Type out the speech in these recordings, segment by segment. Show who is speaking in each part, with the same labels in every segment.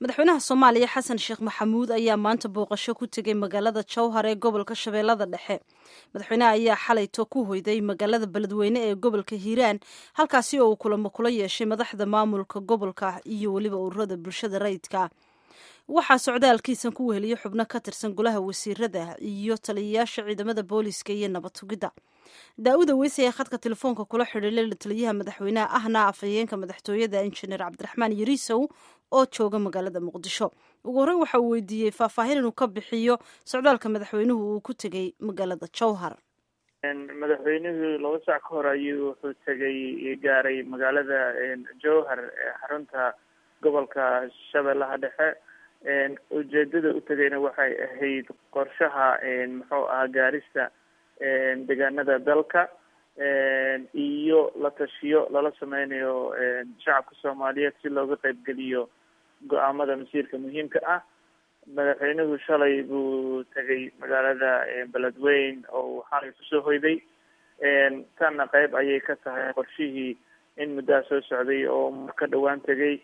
Speaker 1: madaxweynaha soomaaliya xasan sheekh maxamuud ayaa maanta booqasho ku tegay magaalada jowhar ee gobolka shabeellada dhexe madaxweynaha ayaa xalayto ku hoyday magaalada beledweyne ee gobolka hiiraan halkaasi oo uu kulamo kula yeeshay madaxda maamulka gobolka iyo weliba ururada bulshada rayidka waxaa socdaalkiisan ku weheliyey xubno ka tirsan golaha wasiirada iyo taliyayaasha ciidamada booliiska iyo nabad tugidda daa-uda weyse ee khadka telefoonka kula xidhiilay la taliyaha madaxweynaha ahna afhayeenka madaxtooyada injineer cabdiraxmaan yariisow oo jooga magaalada muqdisho ugu horreyn waxa uu weydiiyey faahfaahin inuu ka bixiyo socdaalka madaxweynuhu uu ku tegey magaalada jowhar
Speaker 2: madaxweynuhu laba sac ka hor ayuu wuxuu tegay gaaray magaalada jowhar ee xarunta gobolka shabeellaha dhexe ujeedada u tegayna waxay ahayd qorshaha muxuu ahaa gaarista deegaanada dalka iyo la tashiyo lala sameynayo shacabka soomaaliyeed si looga qeybgeliyo go-aamada masiirka muhiimka ah madaxweynuhu shalay buu tegay magaalada beledweyn oo xalay kusoo hoyday tanna qeyb ayay ka tahay qorshihii in muddaha soo socday oo ka dhawaan tegay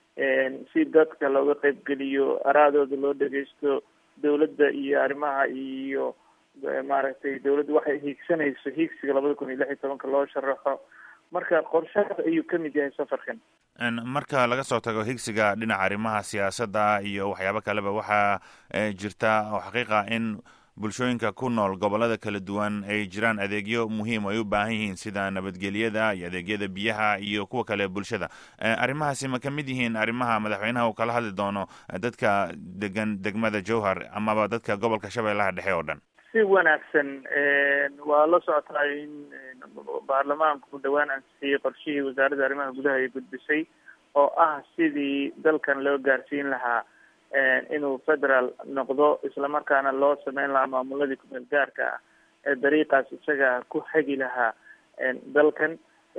Speaker 2: si dadka looga qeybgeliyo araadooda loo dhegeysto dawladda iyo arrimaha iyo maaragtay dawladda waxay hiigsanayso hiigsiga labada kun iyo lix iyo tobanka loo sharaxo marka qorshahaas ayuu kamid yahay safarkan
Speaker 3: marka laga soo tago higsiga dhinaca arrimaha siyaasadda iyo waxyaabo kaleba waxaa jirta oo xaqiiqa in bulshooyinka ku nool gobolada kala duwan ay jiraan adeegyo muhiim ay u baahan yihiin sida nabadgelyada iyo adeegyada biyaha iyo kuwa kale bulshada arrimahaasi ma kamid yihiin arrimaha madaxweynaha uu kala hadli doono dadka degan degmada jowhar amaba dadka gobolka shabeellaha dhexe oo dhan
Speaker 2: si wanaagsan waa la socotaa in baarlamaanku dhawaan ansixiyey qorshihii wasaaradda arrimaha gudaha ay gudbisay oo ah sidii dalkan loo gaarsiin lahaa inuu federal noqdo islamarkaana loo sameyn lahaa maamuladii kumeel gaarka ah ee dariiqaas isaga ku hagi lahaa dalkan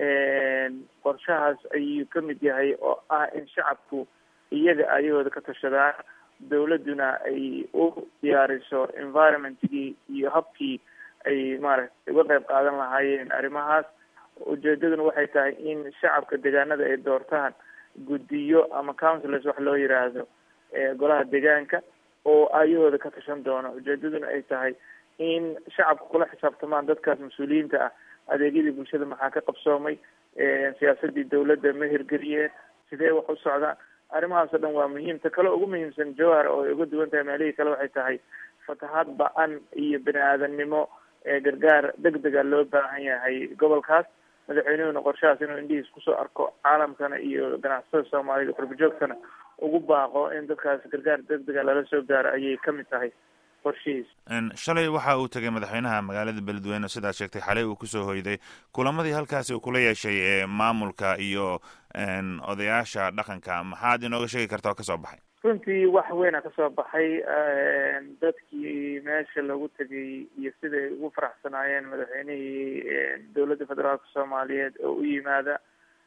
Speaker 2: qorshahaas ayuu kamid yahay oo ah in shacabku iyaga ayahooda ka tashadaan dawladduna ay u diyaariso environmentkii iyo habkii ay maaragtay uga qeyb qaadan lahaayeen arrimahaas ujeedaduna waxay tahay in shacabka deegaanada ay doortaan guddiyo ama councilors wax loo yiraahdo golaha deegaanka oo ayahooda ka tashan doono ujeedaduna ay tahay in shacabka kula xisaabtamaan dadkaas mas-uuliyiinta ah adeegyadii bulshada maxaa ka qabsoomay siyaasadii dawladda ma hirgeliyeen sidee wax u socdaan arrimahaas o dhan waa muhiim ta kale ugu muhiimsan jowhar oo ay uga duwan tahay meelihii kale waxay tahay fatahaad ba-an iyo bini aadamnimo gargaar deg dega loo baahan yahay gobolkaas madaxweynuhuna qorshahaas inuu indhihiis kusoo arko caalamkana iyo ganacsatada soomaaliyed qurbajoogtana ugu baaqo in dadkaas gargaar deg dega lala soo gaaro ayay kamid tahay qorshihiis
Speaker 3: shalay waxa uu tegay madaxweynaha magaalada beledweyne sidaad sheegtay xalay uu kusoo hoyday kulamadii halkaasi uu kula yeeshay ee maamulka iyo odayaasha dhaqanka maxaad inooga sheegi karta oo kasoo baxay
Speaker 2: runtii wax weyna kasoo baxay dadkii meesha lagu tegay iyo siday ugu faraxsanaayeen madaxweynihii dowladda federaalka soomaaliyeed oo u yimaada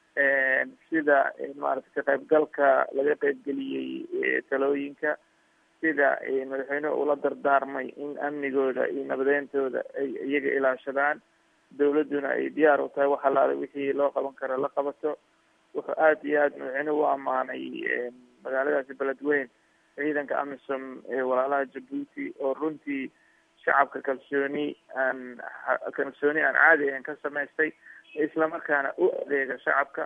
Speaker 2: sida maaragtay ka qaybgalka laga qeybgeliyey talooyinka sida madaxweynuhu ula dardaarmay in amnigooda iyo nabadeyntooda ay iyaga ilaashadaan dawladduna ay diyaar u tahay wax alaale wixii loo qaban karo la qabato wuxuu aada iyo aada madaxweynuhu u ammaanay magaaladaasi beledweyn ciidanka amisom ee walaalaha jabuuti oo runtii shacabka kalsooni aan kalsooni aan caadi ahayn ka samaystay islamarkaana u adeega shacabka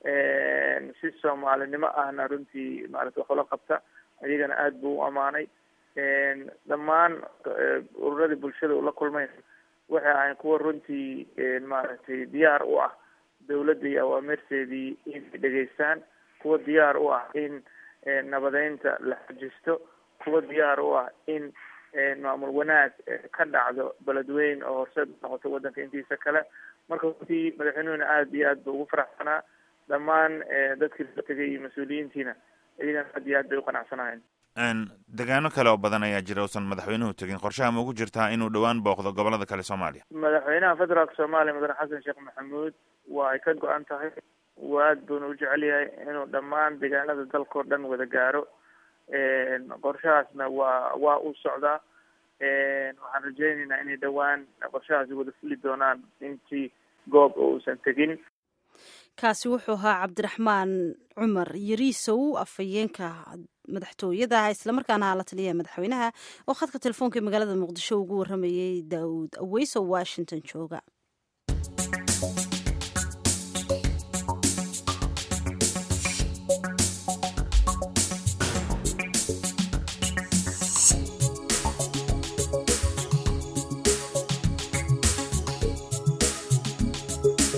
Speaker 2: si soomaalinimo ahna runtii maarata wax ula qabta iyagana aada buu u amaanay dhammaan ururadii bulshada ula kulmayn waxay ahayn kuwa runtii maaragtay diyaar u ah dawladda iyo awaamirteedii inay dhegeystaan kuwa diyaar u ah in nabadeynta la xajisto kuwa diyaar u ah in maamul wanaag ka dhacdo beledweyn oo horseed noqoto waddanka intiisa kale marka runtii madaxweynuhuna aada iyo aad ba ugu faraxsanaa dhammaan dadkii la tegay iyo mas-uuliyiintiina iyagana aad iyo aad bay u qanacsanahayn
Speaker 3: degaano kale oo badan ayaa jira uusan madaxweynuhu tegin qorshaha ma ugu jirtaa inuu dhowaan booqdo gobolada kale soomaaliya
Speaker 2: madaxweynaha federaalka soomaaliya mudane xasan sheekh maxamuud waa ay ka go-an tahay aad buuna u jecel yahay inuu dhammaan deegaanada dalkao dhan wada gaaro qorshahaasna waa waa uu socdaa waxaan rajeyneynaa inay dhowaan qorshahaasi wada fuli doonaan intii goob oo uusan tegin
Speaker 1: kaasi wuxuu ahaa cabdiraxmaan cumar yariisow afhayeenka madaxtooyada islamarkaana la taliya madaxweynaha oo khadka telefoonka ee magaalada muqdisho ugu waramayay daawud aweyso washington jooga